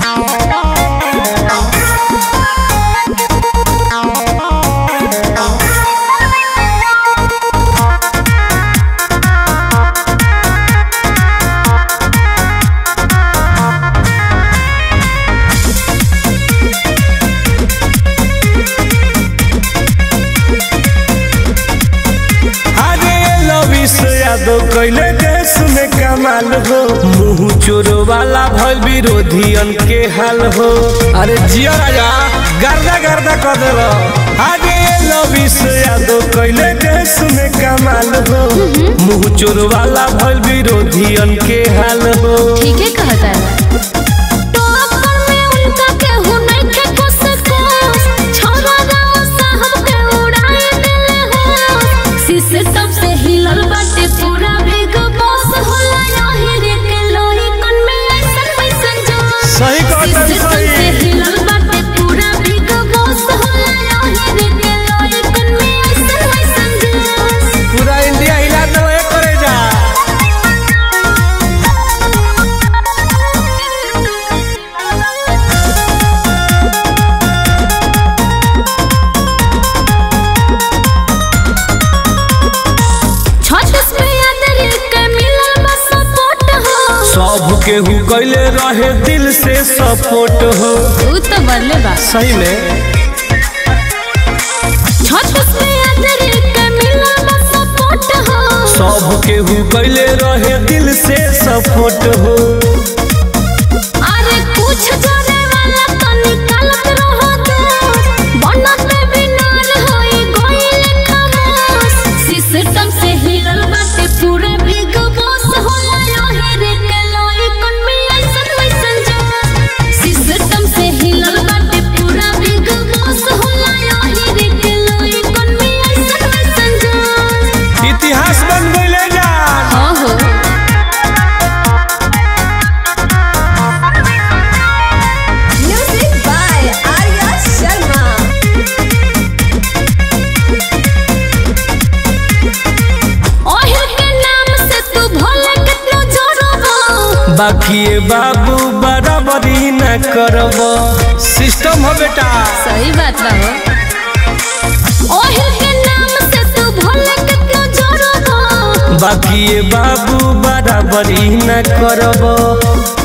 अरे लविस यादव कैले देश में कमाल हो मुंह चोर वाला भल विरोधियन के हाल हो अरे जिया राजा गर्दा गर्दा कर दे अरे लविस यादव कैले देश में कमाल हो मुंह चोर वाला भल विरोधियन के हाल हो ठीक है कहता है टोकर में उनका केहू नइखे कुछ कोस। छोरा गाँव साहब के उड़ाए देले हो। सिस्टम से हिलल बाटे पूरा बिग बॉस होला यही रे के लोही कन में ऐसन वैसन जोश। सही कहता है, सिस्टम सही। से हिलल बाटे पूरा बिग बॉस होला यही रे के लोही कन में ऐसन वैसन जोश। पूरा इंडिया हिला दो एक करे जा छत्तीस पे यादरी के मिलल बा सपोर्ट हो सब केहू कैले रहे दिल से सपोर्ट हो तू तो बदले बा सही में छत्तीस पे यादरी के मिलल बा सपोर्ट हो सब केहू कैले रहे दिल से सपोर्ट हो अरे कुछ जाने वाला तो निकालत रहो दूर बनत बिनार होई गइल खामोश सिस्टम से हिलल बाटे पूरे बिग बॉस होला यही रे के लोई कन में ऐसन वैसन जोश सिस्टम से हिलल बाटे पूरा बिग बॉस होला यही रे के लोई कन में ऐसन वैसन जोश इतिहास बन गईले जान हाँ हो Music by Arya Sharma. ओहिल के नाम से तू भोले कितनो जोड़बो बाकी ये बाबू बराबरी न करब सिस्टम हो बेटा सही बात बा हो ओहिल के नाम से तू भोले कितनो जोड़बो बाकी ये बाबू बराबरी न करब